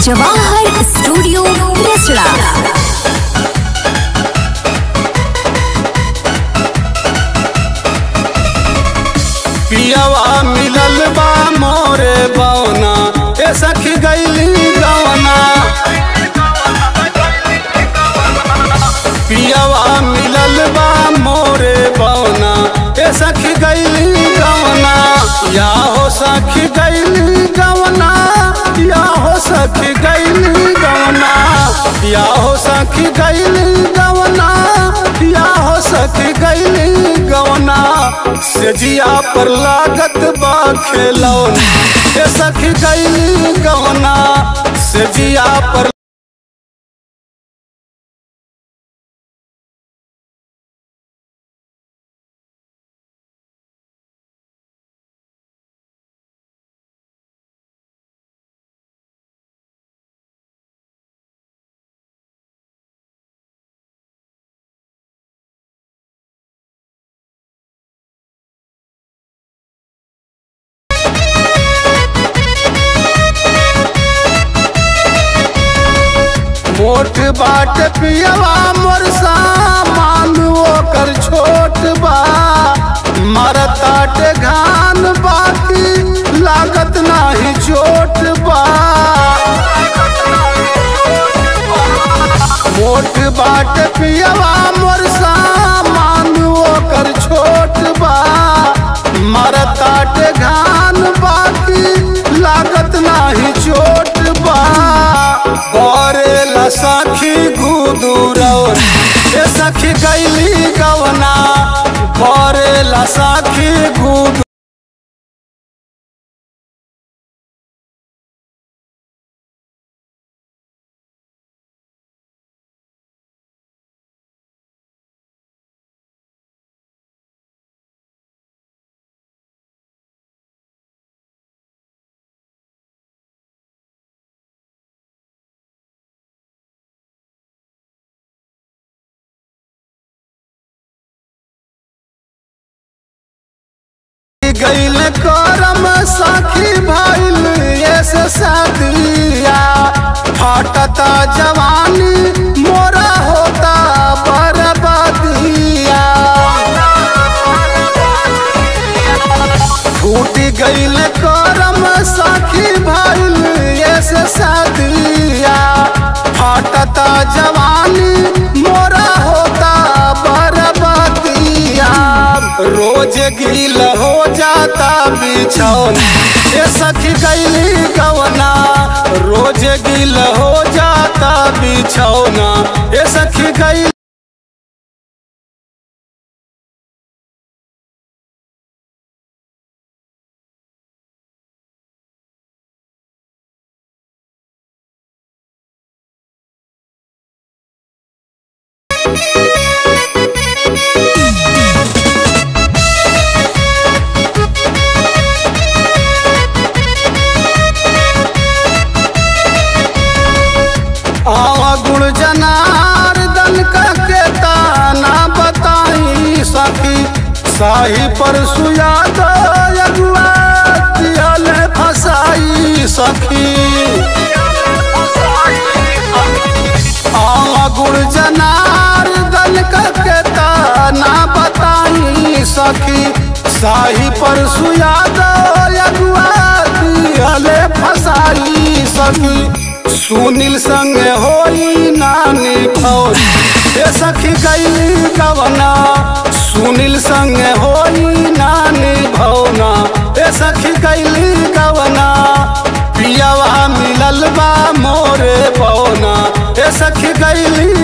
Jawahar studio Rasra पियवा मिलल बा मोरे बौना ए सखी गैली गवना पियवा मिलल बा मोरे बौना ए सखी गैली गवना या हो सखी गैली गवना या हो सखी गैली गवना या हो सखी गैली गवना या हो सखी गैली गवना से जिया पर लागत बा खेलौना ए सखी गैली गवना से जिया पर मोट बाट पियवा मोर सामान ओकर छोट बा मरताट घान बाकी लागत नाही चोट बा मोट बाट पियवा मोर सामान ओकर छोट बा मरताट घान बाकी लागत नाही चोट बा बरेला सखी गुदुरौन ए सखी गैली गवना बरेला सखी गुदु गैल करम सखी भैल ऐसे सदिया फटता जवानी मोरा होता बरबदिया फूट गैल करम सखी भैल ऐसे सदिया फटता जवानी मोरा होता बरबदिया रोज गील हो जाता बिछौना ए सखी गैली गवना रोज गील हो जाता बिछौना ए सखी गैली आवा गुण जनार्दन के ताना बताई सखी साही पर सुयाद अगुआ दियल फसाई सखी आवा गुण जनार्दन के ताना बताई सखी साही पर सुयाद अगुआ दियल फसाई सखी सुनील संग होई नानी फौज ए सखी गैली गवना सुनील संग होई नानी भवना ए सखी गैली गवना पियवा मिलल बा मोरे पौना ए सखी गैली